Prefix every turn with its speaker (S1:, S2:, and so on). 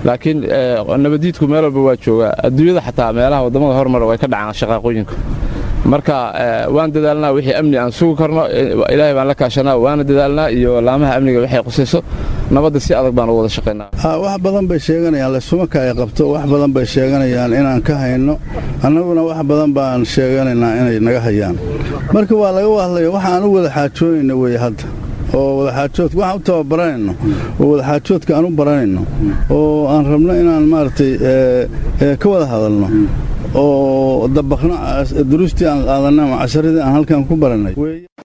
S1: laakiin nabadiidku meel walba waa joogaa adduunyada xataa meelaha waddamada hormara way ka dhacaan shaqaaqooyinku marka waan dadaalnaa wixii amni aan sugi karno ilaahay baan la kaashanaa waana dadaalnaa iyo laamaha amniga waxay qusayso nabadda si adag baan ugu wada shaqaynaa
S2: wax badan bay sheeganayaan lasumaka ay qabto wax badan bay sheeganayaan inaan ka hayno annaguna wax badan baan sheeganaynaa inay naga hayaan marka waa laga hadlaya waxaan u wada xaajoonayna weye hadda oo wadaxaajoodka waxaan u tababaranayno oo wadaxaajoodka aan u baranayno oo aan rabno inaan maaragtay ka wada hadalno oo dabaqno duruustii aan qaadanay ama casharadii aan halkan ku barannay